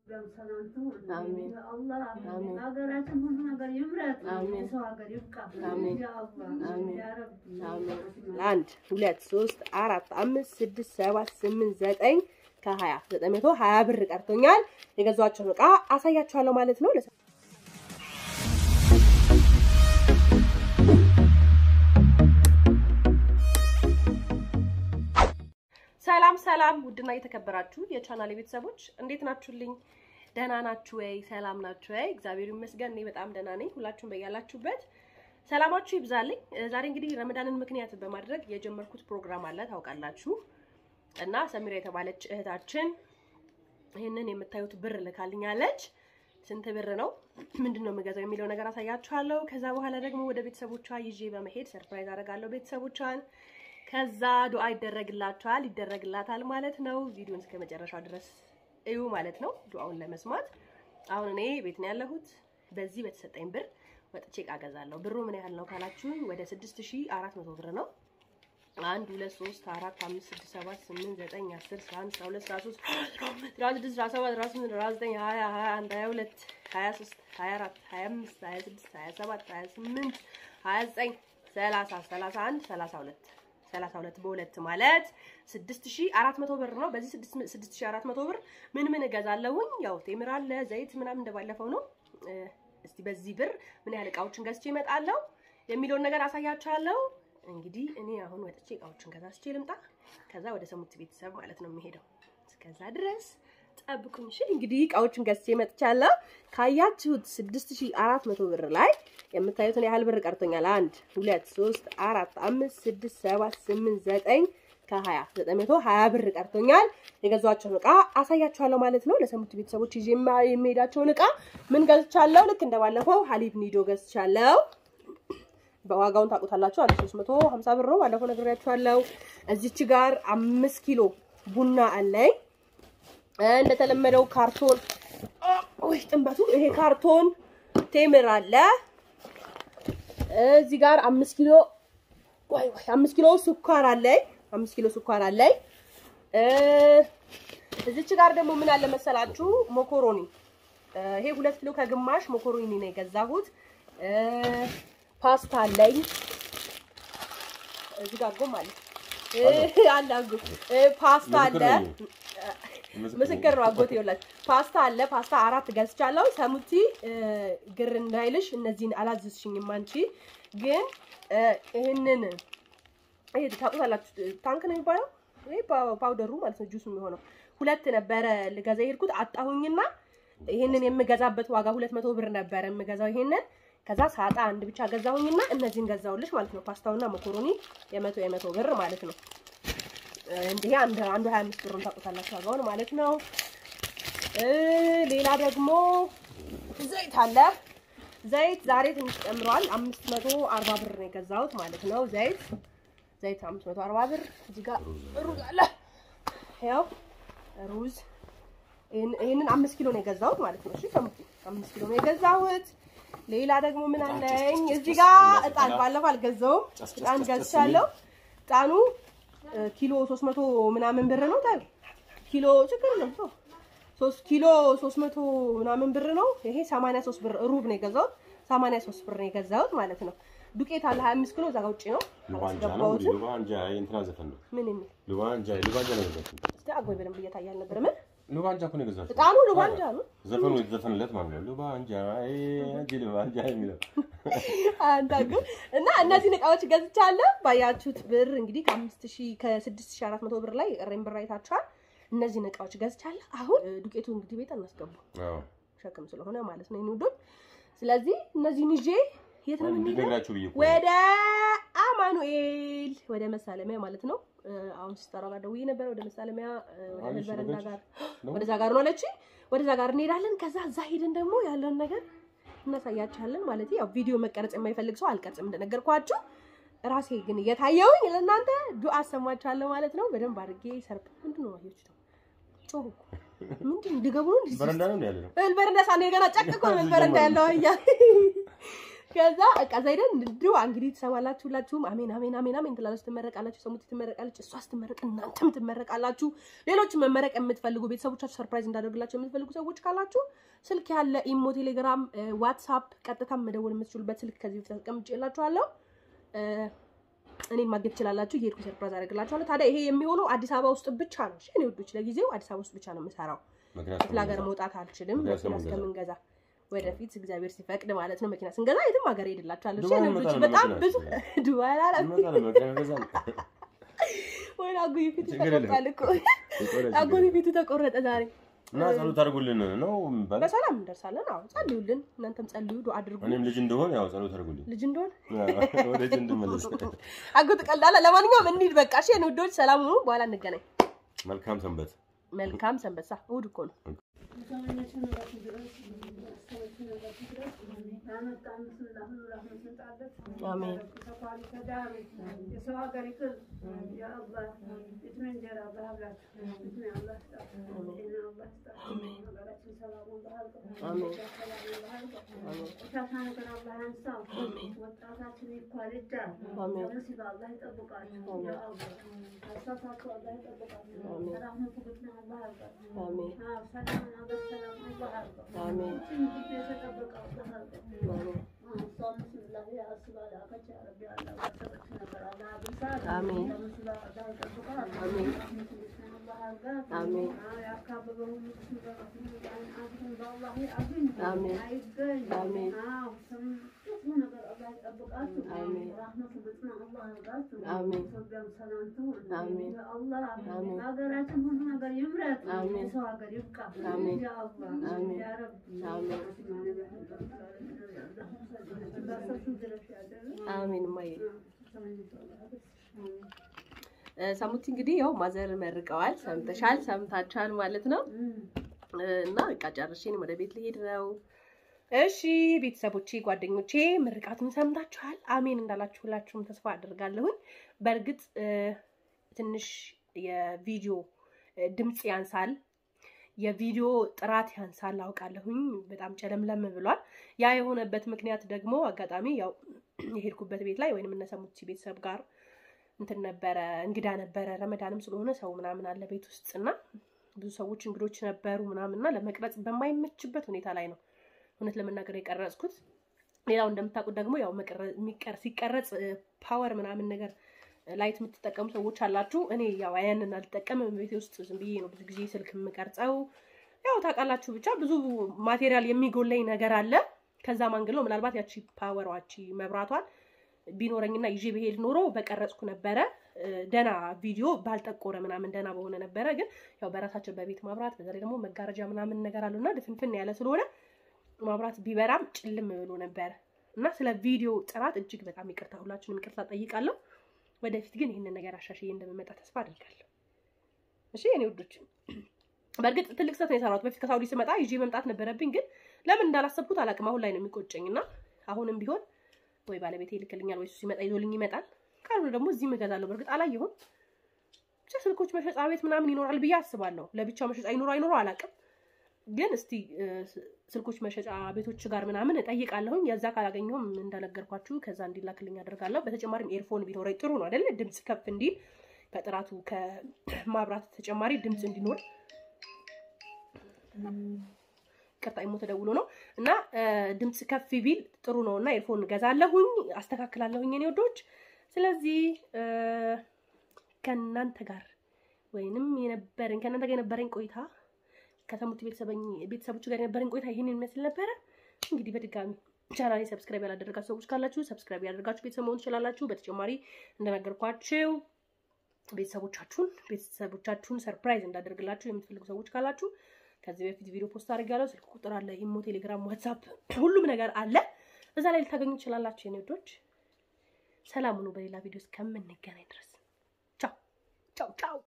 አሜን። አላህ አሜን። ሀገራችን ሁሉ ነገር ይምረት። አሜን። የሰው ሀገር ይብቃ። አሜን። ያ አላህ አሜን። ያ ረቢ አሜን። አንድ ሁለት ሶስት አራት አምስት ስድስት ሰባት ስምንት ዘጠኝ ከሀያ ዘጠኝ መቶ ሀያ ብር ቀርቶኛል። የገዛኋቸውን እቃ አሳያችኋለሁ ማለት ነው። ለሰ- ሰላም ሰላም፣ ውድና የተከበራችሁ የቻናል ቤተሰቦች እንዴት ናችሁልኝ? ደህና ናችሁ ወይ? ሰላም ናችሁ ወይ? እግዚአብሔር ይመስገን እኔ በጣም ደህና ነኝ። ሁላችሁም በያላችሁበት ሰላማችሁ ይብዛልኝ። እ፣ ዛሬ እንግዲህ ረመዳንን ምክንያት በማድረግ የጀመርኩት ፕሮግራም አለ ታውቃላችሁ። እና ሰሚራ የተባለች እህታችን ይህንን የምታዩት ብር ልካልኛለች። ስንት ብር ነው ምንድን ነው የምገዛው የሚለው ነገር አሳያችኋለሁ። ከዛ በኋላ ደግሞ ወደ ቤተሰቦቿ ይዤ በመሄድ ሰርፕራይዝ አደርጋለሁ ቤተሰቦቿን። ከዛ ዱዓ ይደረግላቸዋል ይደረግላታል ማለት ነው። ቪዲዮን እስከ መጨረሻው ድረስ እዩ ማለት ነው ዱዓውን ለመስማት። አሁን እኔ ቤት ነው ያለሁት። በዚህ በተሰጠኝ ብር ወጥቼ እቃ ገዛለሁ። ብሩ ምን ያህል ነው ካላችሁኝ ወደ 6400 ብር ነው። አንድ ሁለት ሶስት አራት አምስት ስድስት ሰባት ስምንት ዘጠኝ አስር አስራ አንድ አስራ ሁለት አስራ ሶስት አስራ ስድስት አስራ ሰባት አስራ ስምንት አስራ ዘጠኝ ሀያ ሀያ አንድ ሀያ ሁለት ሀያ ሶስት ሀያ አራት ሀያ አምስት ሀያ ስድስት ሀያ ሰባት ሀያ ስምንት ሀያ ዘጠኝ ሰላሳ ሰላሳ አንድ ሰላሳ ሁለት ሰላሳ ሁለት በሁለት ማለት ስድስት ሺ አራት መቶ ብር ነው። በዚህ ስድስት ሺ አራት መቶ ብር ምን ምን እገዛለሁኝ? ያው ቴምር አለ፣ ዘይት ምናምን እንደባለፈው ነው። እ፣ እስቲ በዚህ ብር ምን ያህል እቃዎችን ገዝቼ እመጣለሁ የሚለውን ነገር አሳያችኋለሁ። እንግዲህ እኔ አሁን ወጥቼ እቃዎችን ገዛዝቼ ልምጣ። ከዛ ወደ ሰሙት ቤተሰብ ማለት ነው የሚሄደው። እስከዛ ድረስ ጠብቁኝ። እሺ እንግዲህ እቃዎችን ገዝቼ መጥቻለሁ። ካያችሁት 6400 ብር ላይ የምታዩትን ያህል ብር ቀርቶኛል። አንድ ሁለት ሶስት አራት አምስት ስድስት ሰባት ስምንት ዘጠኝ ከሀያ ዘጠኝ መቶ ሀያ ብር ቀርቶኛል። የገዛኋቸውን እቃ አሳያችኋለሁ ማለት ነው። ለሰሙት ቤተሰቦች ይዤ የማ- የሚሄዳቸውን እቃ ምን ገዝቻለሁ? ልክ እንደባለፈው ሀሊብ ኒዶ ገዝቻለሁ። በዋጋውን ታውቁታላችሁ። አንድ 350 ብር ነው። ባለፈው ነግሬያችኋለሁ። እዚች ጋር አምስት ኪሎ ቡና አለኝ። እንደተለመደው ካርቶን ወይ ጥንበቱ ይሄ ካርቶን ቴምር አለ። እዚህ ጋር አምስት ኪሎ ወይ ወይ አምስት ኪሎ ስኳር አለኝ። አምስት ኪሎ ስኳር አለኝ። እ እዚች ጋር ደግሞ ምን አለ መሰላችሁ ሞኮሮኒ እ፣ ይሄ ሁለት ኪሎ ከግማሽ ሞኮሮኒ ነው የገዛሁት። እ፣ ፓስታ አለኝ። እዚህ ጋር ጎም አለ እ፣ አለ አጎ እ፣ ፓስታ አለ። ምስክር ነው አጎቴ ይኸውላችሁ፣ ፓስታ አለ። ፓስታ አራት ገዝቻለሁ። ሰሙቲ እ፣ ግር እንዳይልሽ እነዚህን አላዘዝሽኝም አንቺ ግን እ፣ ይህንን ይሄ ታውቁታላችሁ፣ ታንክ ነው የሚባለው ይሄ ፓ- ፓውደሩ ማለት ነው፣ ጁስ የሚሆነው ሁለት ነበረ ልገዛ የሄድኩት አጣሁኝና ይሄንን የምገዛበት ዋጋ ሁለት መቶ ብር ነበረ የምገዛው ይሄንን ከዛ ሳጣ አንድ ብቻ ገዛሁኝና እነዚህን ገዛሁልሽ ማለት ነው። ፓስታውና መኮሮኒ የመቶ የመቶ ብር ማለት ነው። እንዲህ አንድ አንዱ 25 ብሩን ታውቁታላችሁ ዋጋውን ማለት ነው። እ ሌላ ደግሞ ዘይት አለ። ዘይት ዛሬ ትንሽ ጨምሯል። 540 ብር ነው የገዛሁት ማለት ነው። ዘይት ዘይት 540 ብር። እዚህ ጋር ሩዝ አለ። ያው ሩዝ ይህን- ይህንን አምስት ኪሎ ነው የገዛሁት ማለት ነው። እሺ ሰሙት፣ አምስት ኪሎ ነው የገዛሁት። ሌላ ደግሞ ምን አለኝ እዚህ ጋር እጣን ባለፈው አልገዛውም። እጣን ገዝቻለሁ። እጣኑ እ፣ ኪሎ 300 ምናምን ብር ነው። ታዲያ ኪሎ ችግር የለም ተው። ሶስት ኪሎ 300 ምናምን ብር ነው። ይሄ 83 ብር ሩብ ነው የገዛሁት። 83 ብር ነው የገዛሁት ማለት ነው። ዱቄት አለ 25 ኪሎ እዛ ጋር ውጪ ነው ሉባንጃ ነው አላስገባሁትም። ሉባንጃ የእንትና ዘፈን ነው። ምን የሚል ሉባንጃ ሉባንጃ ነው የገዛችው። እስቲ አጎይ በደንብ እየታየ አልነበረም። ሉባንጃ እኮ ነው የገዛችው። እጣኑ ሉባንጃ ነው። ዘፈኑ የተዘፈነለት ማለት ነው። ሉባንጃ አይ አንቺ ሉባንጃ የሚለው አንዳንዱ እና እነዚህን እቃዎች ገዝቻለሁ። ባያችሁት ብር እንግዲህ ከአምስት ሺህ ከስድስት ሺህ አራት መቶ ብር ላይ የቀረኝ ብር አይታችኋል። እነዚህን እቃዎች ገዝቻለሁ። አሁን እ፣ ዱቄቱ እንግዲህ ቤት እናስገቡ አዎ ሸክም ስለሆነ ማለት ነው የንውዶች። ስለዚህ እነዚህን ይዤ የት ነው የምንሄደው? እንዲነግራችሁ ብዬ እኮ ነው። ወደ አማኑኤል ወደ መሳለሚያ ማለት ነው። እ፣ አሁን ሲጠራ ጋር ደውዬ ነበረ። ወደ መሳለሚያ እ፣ ወደ አይ፣ እህል በረንዳ እሺ፣ ጋር ነው? ወደዛ ጋር ነው አለችኝ። ወደዛ ጋር እንሄዳለን። ከዛ እዛ ሄደን ደግሞ ያለውን ነገር እናሳያችኋለን። ማለት ያው ቪዲዮ መቀረጽ የማይፈልግ ሰው አልቀርጽም እንደነገርኳችሁ። ራሴ ግን እየታየውኝ ለእናንተ ዱአ አሰማችኋለሁ ማለት ነው። በደንብ አድርጌ ሰርፕ ምንድን ነው አየች ነው ጮሁ እኮ ምንድን ድገቡ ነው እንዲህ በረንዳ ነው ያለ ነው። እህል በረንዳ ሳኔ ገና ጨቅ እኮ ነው እህል በረንዳ ያለው አያ ከዛ በቃ እዛ ሄደን እንዲሁ እንግዲህ ትሰማላችሁ ሁላችሁም አሜን አሜን አሜን አሜን ትላላችሁ፣ ትመረቃላችሁ። ሰሙት ትመረቃለች፣ እሷ ስትመረቅ እናንተም ትመረቃላችሁ። ሌሎች መመረቅ የምትፈልጉ ቤተሰቦቻችሁ ሰርፕራይዝ እንዳደርግላቸው የምትፈልጉ ሰዎች ካላችሁ ስልክ ያለ ኢሞ፣ ቴሌግራም፣ ዋትሳፕ ቀጥታ መደወል የምትችሉበት ስልክ ከዚህ በፊት አስቀምጬላችኋለሁ። እኔን ማግኘት ትችላላችሁ። እየሄድኩ ሰርፕራይዝ አደርግላችኋለሁ። ታዲያ ይሄ የሚሆነው አዲስ አበባ ውስጥ ብቻ ነው። እሺ እኔ ውዶች፣ ለጊዜው አዲስ አበባ ውስጥ ብቻ ነው የምሰራው። ምክንያቱም ክፍለ ሀገር መውጣት አልችልም። መኪና መኪና እስከምንገዛ። እስከምንገዛ ወደፊት እግዚአብሔር ሲፈቅድ ማለት ነው። መኪና ስንገዛ የትም ሀገር ሄድላችኋለሁ። እሺ ዱባይ እኔ ውዶች፣ እንመጣለን በጣም መኪና ብዙ እስከ- ዱባይ አላለም እንመጣለን፣ መኪና እንገዛለን። ወይ አጎቴ ፊቱ ችግር የለም። ተቆርጧል እኮ ችግር አጎቴ የለም። ፊቱ ተቆረጠ ዛሬ። እና ጸሎት አድርጉልን ነው የሚባለው። በሰላም እንደርሳለን። አዎ ጸልዩልን፣ እናንተም ጸልዩ፣ ዱአ አድርጉ። እኔም ልጅ እንደሆን ያው ጸሎት አድርጉልኝ ልጅ እንደሆነ ወደ ልጅ እንድመለስ። አጎት ቀልዳለ። ለማንኛውም እንሂድ በቃ እሺ። የኔ ውዶች ሰላም ሁኑ። በኋላ እንገናኝ። መልካም ሰንበት። መልካም ሰንበሳ። እሑድ እኮ ነው። አሜን። የሰው ሀገር ይቅር የአላህ የትም እንጀራ አላህ ያብላችሁ። የትም አላህ ይስጣችሁ። ጤና አላህ ይስጣችሁ። ሀገራችን ሰላሙን በአልቀው አሜን። ሰላሙን በአልቀው አሜን። ቆሻሻ ነገር አላህ ያንሳው። ወጣታችን ይኳልዳል። አሜን። ከሙሲባ አላህ ይጠብቃችሁ። ያ አላህ ከእሳታችሁ አላህ ይጠብቃችሁ። አሜን። ሰላሙን ፍቅርና አላህ ያርጋችሁ። አሜን። አዎ፣ ሰላምን አገር ሰላም አላህ ያርጋው። አሜን። ይህችን ጊዜ የተጠበቀ አላህ ያርጋው። አሜን። አሜን። አሜን። አሜን። አሜን። አሜን። አሜን። አሜን። ሀገራችን ሁሉ ነገር ይምረት። አሜን። የሰው ሀገር ይብቃ። አሜን። ያ አላህ አሜን። ያ ረቢ አሜን። አሜን። እማዬ እ፣ ሰሙት እንግዲህ ያው ማዘር መርቀዋል። ሰምተሻል፣ ሰምታችኋል ማለት ነው። እ፣ እና በቃ ጨርሼ እኔም ወደ ቤት ልሄድ ነው። እሺ ቤተሰቦቼ፣ ጓደኞቼ ምርቃቱን ሰምታችኋል። አሜን እንዳላችሁ ሁላችሁም ተስፋ አድርጋለሁኝ። በእርግጥ እ፣ ትንሽ የቪዲዮ እ፣ ድምፅ ያንሳል፣ የቪዲዮ ጥራት ያንሳል አውቃለሁኝ። በጣም ጨለምለም ብሏል። ያ የሆነበት ምክንያት ደግሞ አጋጣሚ ያው የሄድኩበት ቤት ላይ ወይንም እነሰሙት ቤተሰብ ጋር እንትን ነበረ እንግዳ ነበረ። ረመዳንም ስለሆነ ሰው ምናምን አለ ቤት ውስጥ እና ብዙ ሰዎች እንግዶች ነበሩ ምናምን እና ለመቅረጽ በማይመችበት ሁኔታ ላይ ነው እውነት ለመናገር የቀረጽኩት። ሌላው እንደምታውቁት ደግሞ ያው መቀረ- የሚቀር ሲቀረጽ ፓወር ምናምን ነገር ላይት የምትጠቀሙ ሰዎች አላችሁ። እኔ ያው ያንን አልጠቀምም። ቤቴ ውስጥ ዝም ብዬ ነው ብዙ ጊዜ ስልክ የምቀርጸው። ያው ታውቃላችሁ፣ ብቻ ብዙ ማቴሪያል የሚጎለኝ ነገር አለ። ከዛ ማንግለው ምናልባት ያቺ ፓወሯቺ መብራቷን ቢኖረኝና ይዤ ብሄድ ኖሮ በቀረጽኩ ነበረ። እ፣ ደና ቪዲዮ ባልጠቆረ ምናምን ደና በሆነ ነበረ። ግን ያው በራሳቸው በቤት ማብራት በዛ ላይ ደግሞ መጋረጃ ምናምን ነገር አለውና ድፍንፍን ያለ ስለሆነ ማብራት ቢበራም ጭልም ብሎ ነበረ እና ስለ ቪዲዮ ጥራት እጅግ በጣም ይቅርታ፣ ሁላችሁንም ይቅርታ ጠይቃለሁ። ወደፊት ግን ይህንን ነገር አሻሽዬ እንደምመጣ ተስፋ አድርጋለሁ። እሺ የኔ ውዶች፣ በእርግጥ ትልቅ ስህተት ነው የሰራሁት። በፊት ከሳውዲ ስመጣ ይዤ መምጣት ነበረብኝ፣ ግን ለምን እንዳላሰብኩት አላውቅም። አሁን ላይ ነው የሚቆጨኝ እና አሁንም ቢሆን ወይ ባለቤቴ ይልክልኛል ወይ እሱ ሲመጣ ይዞልኝ ይመጣል። ካልሆነ ደግሞ እዚህም እገዛለሁ። በእርግጥ አላየሁም። ብቻ ስልኮች መሸጫ ቤት ምናምን ይኖራል ብዬ አስባለሁ። ለብቻው መሸጫ ይኖረው አይኖረው አላውቅም። ግን እስቲ እ፣ ስልኮች መሸጫ ቤቶች ጋር ምናምን እጠይቃለሁኝ። የዛ ካላገኘሁም እንደነገርኳችሁ ከዛ እንዲላክልኝ አደርጋለሁ። በተጨማሪም ኤርፎን ቢኖረኝ ጥሩ ነው አይደለ? ድምፅ ከፍ እንዲል ከጥራቱ ከማብራት ተጨማሪ ድምፅ እንዲኖር ቀጣይ ሞ ተደውሎ ነው እና እ፣ ድምፅ ከፍ ቢል ጥሩ ነው እና ኤርፎን ገዛለሁኝ፣ አስተካክላለሁኝ የኔ ወዶች። ስለዚህ እ፣ ከእናንተ ጋር ወይንም የነበረኝ ከእናንተ ጋር የነበረኝ ቆይታ ከሰሙት ቤተሰቦች ጋር የነበረኝ ቆይታ ይህንን ይመስል ነበረ። እንግዲህ በድጋሚ ቻናሌ ሰብስክራይብ ያላደረጋችሁ ሰዎች ካላችሁ ሰብስክራይብ ያደርጋችሁ ቤተሰብ መሆን ትችላላችሁ። በተጨማሪ እንደነገርኳችሁ ቤተሰቦቻችሁን ቤተሰቦቻችሁን ሰርፕራይዝ እንዳደርግላችሁ የምትፈልጉ ሰዎች ካላችሁ ከዚህ በፊት ቪዲዮ ፖስት አድርጌያለሁ። ስልክ ቁጥር አለ፣ ኢሞ፣ ቴሌግራም፣ ዋትሳፕ ሁሉም ነገር አለ። እዛ ላይ ልታገኙ ትችላላችሁ። የኔ ወዶች ሰላም ሁኑ። በሌላ ቪዲዮ እስከምንገናኝ ድረስ ቻው ቻው ቻው።